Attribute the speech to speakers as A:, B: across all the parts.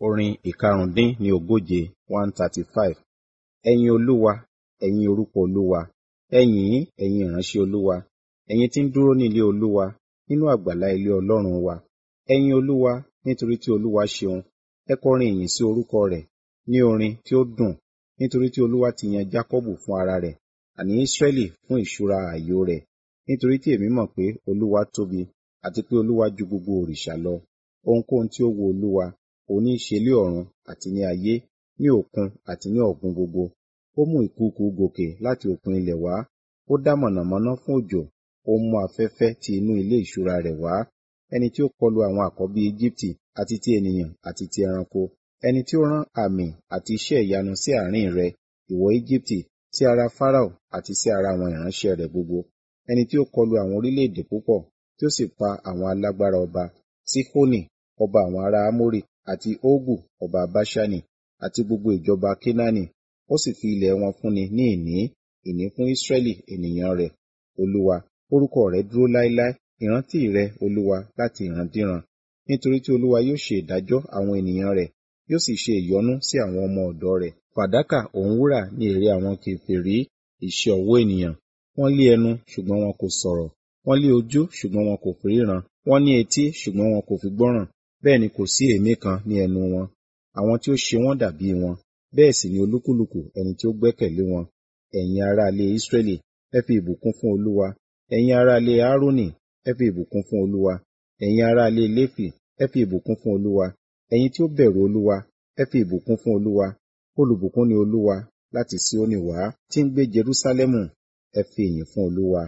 A: Orin ìkarùndín ní ogóje one thirty five. Ẹyin Olúwa, ẹ̀yin orúkọ Olúwa, ẹ yìn ín, ẹ̀yin ìránṣẹ́ Olúwa, ẹ̀yin tí ń dúró ní ilé Olúwa, nínú àgbàlá ilé Ọlọ́run wa. Ẹ yin Olúwa, nítorí tí Olúwa ṣeun, ẹ kọrin ìyìn sí orúkọ rẹ̀ ní orin tí ó dùn, nítorí tí Olúwa ti yan Jákọ́bù fún ara rẹ̀, àní Ísírẹ́lì fún ìṣúra ààyò rẹ̀. Nítorí tí èmi mọ̀ pé Olúwa tóbi, àti pé Olúwa ju gbogbo òrìṣà lọ. Ohunkóhun tí ó wu Olúwa, òun ní í ṣe lé ọ̀run àti ní ayé, ní òkun àti ní ọ̀gbun gbogbo. Ó mú ìkùùkuu gòkè láti òkun ilẹ̀ wá, ó dá mọ̀nàmọ́ná fún òjò, ó mú afẹ́fẹ́ ti inú ilé ìṣúra rẹ̀ wá. Ẹni tí ó kọlu àwọn àkọ́bí Ejibiti àti ti ènìyàn àti ti ẹranko. Ẹni tí ó rán àmì àti iṣẹ́ ìyanu sí àárín rẹ, ìwọ Ejibiti, sí ara Farao àti sí ara àwọn ìránṣẹ́ rẹ̀ gbogbo. Ẹni tí ó kọlu àwọn orílẹ̀-èdè púpọ̀, tí ó sì pa àwọn alágbára ọba, Sihoni, ọba àwọn ará Amori, àti Ogu, ọba Baṣani, àti gbogbo ìjọba Kenaani. Ó sì fi ilẹ̀ wọn fúnni ní ìní, ìní fún Ísírẹ́lì ènìyàn rẹ̀. Olúwa, orúkọ rẹ̀ dúró láéláé, ìrántí rẹ̀, Olúwa, láti ìrandíran. Nítorí tí Olúwa yóò ṣe ìdájọ́ àwọn ènìyàn rẹ̀, yóò sì ṣe ìyọ́nú sí àwọn ọmọ ọ̀dọ̀ rẹ̀. Fàdákà òun wúrà ní èrè àwọn kèfèrí, iṣẹ́ ọwọ́ ènìyàn. Wọ́n lé ẹnu, ṣùgbọ́n wọn kò sọ̀rọ̀. Wọ́n lé ojú, ṣùgbọ́n wọn kò fi ríran. Wọ́n ní etí, ṣùgbọ́n wọn kò fi gbọ́ràn. Bẹ́ẹ̀ ni kò sí èémí kan ní ẹnu wọn. Àwọn tí ó ṣe wọ́n dàbí wọn. Bẹ́ẹ̀ sì ni olúkúlùkù ẹni tí ó gbẹ́kẹ̀lé wọn. Ẹ̀yin ará ilé Ísírẹ́lì, ẹ fi ìbùkún fún Olúwa. Ẹ̀yin ará ilé Aaroni, ẹ fi ìbùkún fún Olúwa. Ẹ̀yin ará ilé Léfì, ẹ fi ìbùkún fún Olúwa. Ẹ̀yin tí ó bẹ̀rù Olúwa, ẹ fi ìbùkún fún Olúwa. Olùbùkún ni Olúwa láti Síónì wá, tí ń gbé Jerúsálẹ́mù. Ẹ fi ìyìn fún Olúwa.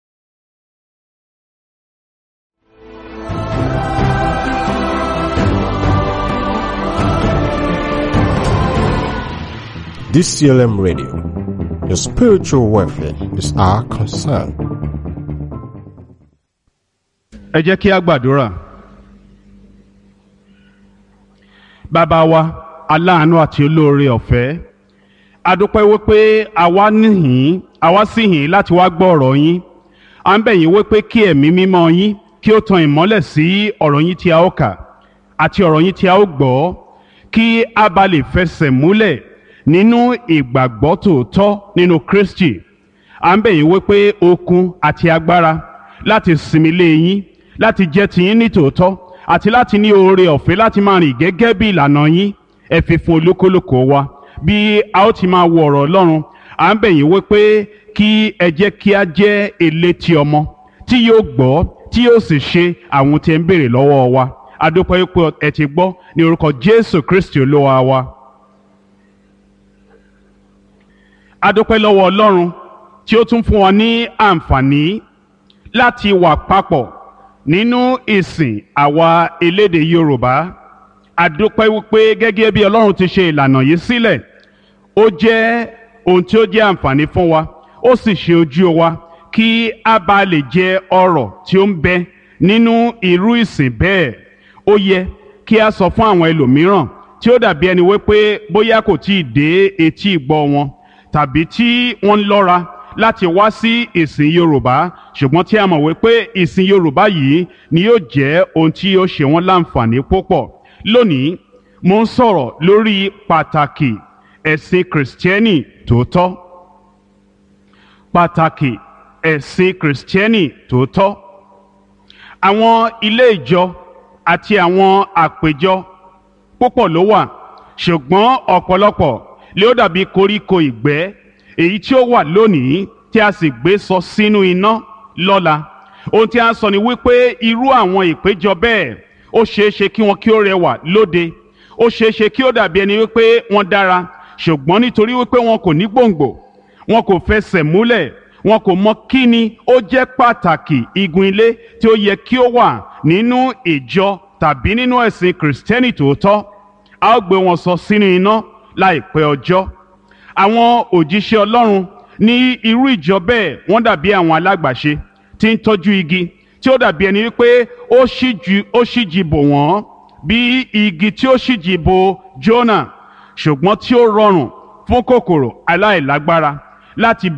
B: DCLM Radio. Your spiritual welfare is our concern.
C: ẹ jẹ́ kí a gbàdúrà. bàbá wa aláàánú àti olóore ọ̀fẹ́ a dúpẹ́ wípé àwa níhìn àwa sì hìn láti wá gbọ́ ọ̀rọ̀ yín à ń bẹ̀ yín wípé kí ẹ̀mí mímọ́ yín kí ó tan ìmọ́lẹ̀ sí ọ̀rọ̀ yín tí a ó kà àti ọ̀rọ̀ yín tí a ó gbọ́ kí a bá lè fẹsẹ̀ múlẹ̀ nínú ìgbàgbọ́ tòótọ́ nínú Kristi à ń bẹ̀ yín wípé okun àti agbára láti sinmi lé yín láti jẹ́ tiyín ní tòótọ́ àti láti ní oore ọ̀fẹ́ láti máa rìn gẹ́gẹ́ bí ìlànà yín ẹ fi fún olúkúlùkù wa bí a ó ti máa wo ọ̀rọ̀ Ọlọ́run à ń bẹ̀ yín wípé kí ẹ jẹ́ kí a jẹ́ elétí ọmọ tí yóò gbọ́ tí yóò sì ṣe àwọn tí ẹ ń béèrè lọ́wọ́ wa a dúpẹ́ wípé ẹ ti gbọ́ ní orúkọ Jésù Kristi Olúwa wa. a dúpẹ́ lọ́wọ́ Ọlọ́run tí ó tún fún wa ní àǹfààní láti wà papọ̀ nínú ìsìn àwa elédè Yorùbá a dúpẹ́ wípé gẹ́gẹ́ bí Ọlọ́run ti ṣe ìlànà yìí sílẹ̀ ó jẹ́ ohun tí ó jẹ́ àǹfààní fún wa ó sì ṣe ojú wa kí a bá lè jẹ ọrọ̀ tí ó ń bẹ nínú irú ìsìn bẹ́ẹ̀ ó yẹ kí a sọ fún àwọn ẹlòmíràn tí ó dàbí ẹni wípé bóyá kò tí ì dé etí ìgbọ́ wọn tàbí tí wọ́n ń lọ́ra láti wá sí ìsìn Yorùbá ṣùgbọ́n tí a mọ̀ wípé ìsìn Yorùbá yìí ni yóò jẹ́ ohun tí yóò ṣe wọ́n láǹfààní púpọ̀ lónìí mo ń sọ̀rọ̀ lórí pàtàkì ẹ̀sìn kìrìsìtẹ́nì tòótọ́ pàtàkì ẹ̀sìn kìrìsìtẹ́nì tòótọ́ àwọn ilé ìjọ àti àwọn àpéjọ púpọ̀ ló wà ṣùgbọ́n ọ̀pọ̀lọpọ̀ lé ó dàbí koríko ìgbẹ́ èyí tí ó wà lónìí tí a sì gbé sọ sínú iná lọ́la ohun tí a sọ ni wípé irú àwọn ìpéjọ bẹ́ẹ̀ ó ṣeé ṣe kí wọn kí ó rẹwà lóde ó ṣeé ṣe kí ó dàbí ẹni wípé wọ́n dára ṣùgbọ́n nítorí wípé wọn kò ní gbòǹgbò wọn kò fẹsẹ̀ múlẹ̀ wọn kò mọ kí ni ó jẹ́ pàtàkì igun ilé tí ó yẹ kí ó wà nínú ìjọ tàbí nínú ẹ̀sìn kìrìsìtẹ́nì tòótọ́ a ó gbé wọn sọ sínú iná láìpẹ́ ọjọ́ àwọn òjíṣẹ́ Ọlọ́run ní irú ìjọ bẹ́ẹ̀ wọ́n dàbí àwọn alágbàṣe tí ń tọ́jú igi tí ó dàbí ẹni wípé ó ṣíjú ó ṣíjì bò wọ́n bí igi tí ó ṣíjì bò Jónà ṣùgbọ́n tí ó rọrùn fún kòkòrò aláìlágbára láti